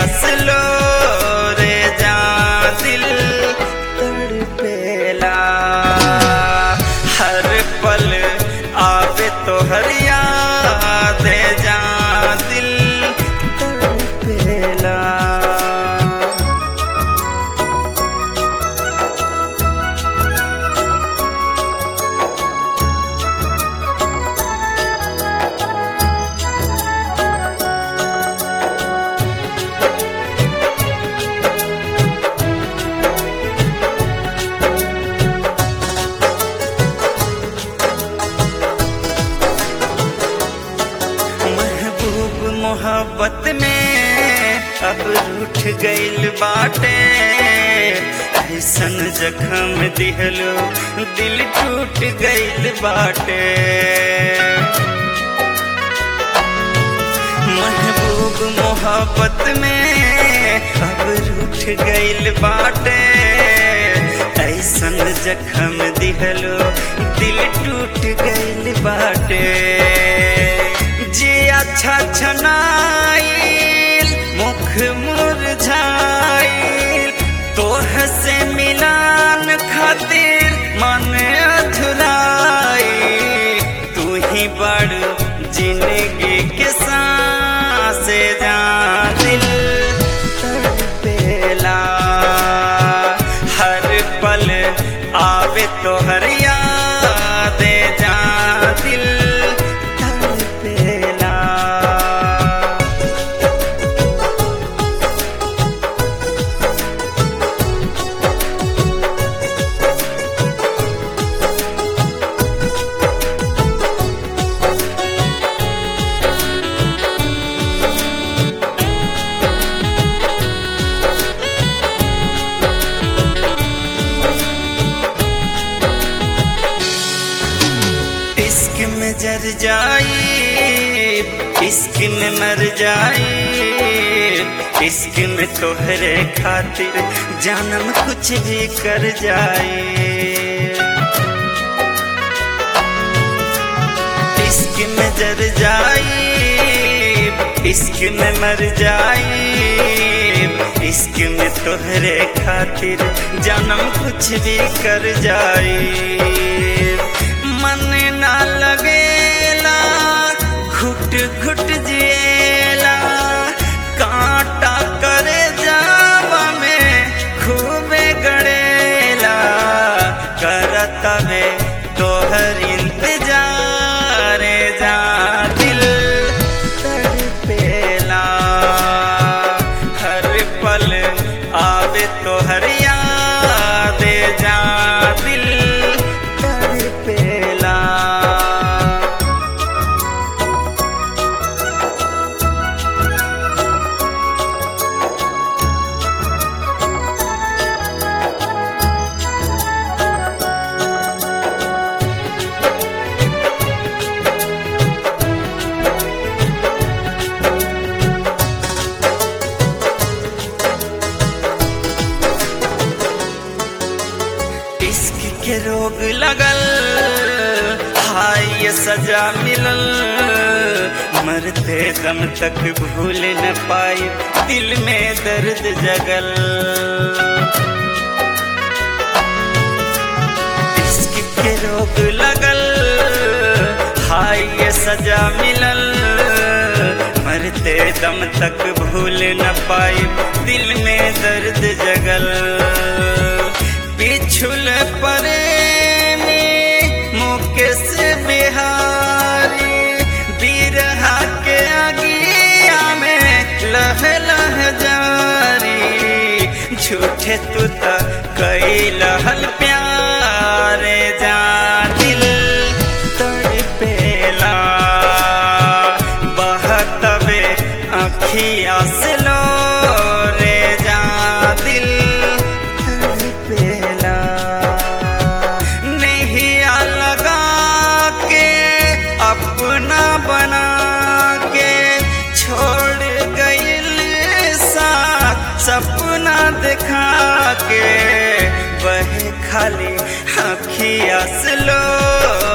लो रे जा दिल तड़पेला हर पल आवे तो हरिया दे जा दिल तड़पेला महबूब मोहब्बत में अब रूठ गइल बाटे ऐसन जखम दिहलो दिल टूट गइल बाटे महबूब मोहब्बत में अब रूठ गइल बाटे ऐसन जखम दिहलो दिल टूट गइल बाटे जे अच्छा छनाइल मुख मुरझाइल तोह से मिलान खातिर मन अधुराई तू ही बड़ जिंदगी के सांस जा दिल तड़पेला हर पल आवे तो हर याद जा दिल तड़पेला इश्क में जर जाई इश्क में मर जाई इश्क में तोहरे खातिर जानम कुछ भी कर जाए इश्क में जर जाई इश्क में मर जाई इश्क में तोहरे खातिर जानम कुछ भी कर जाए मन ना लगेला घुट घुट जिएला कांटा करे जावा में खूबे गड़ेला करता वे तोहर इंतजार जा दिल तड़पेला हर पल आवे तोहर याद जा दिल तड़पेला इश्क के रोग लगल हाय ये सजा मिलल मरते दम तक भूल न पाई दिल में दर्द जगल इश्क के रोग लगल हाय ये सजा मिलल मरते दम तक भूल न पाई दिल में दर्द जगल पिछुल परे मुकेश बिहारी बिरहा के आगिया में लह लह जारी झूठे तू त कई लहल प्यारे जा दिल तड़पेला बहतवे अखिया से लो रे जा दिल तड़पेला नहीं लगा के अपना बना के छोड़ गइल साथ सपना दिखा के वह खाली अखिया से लो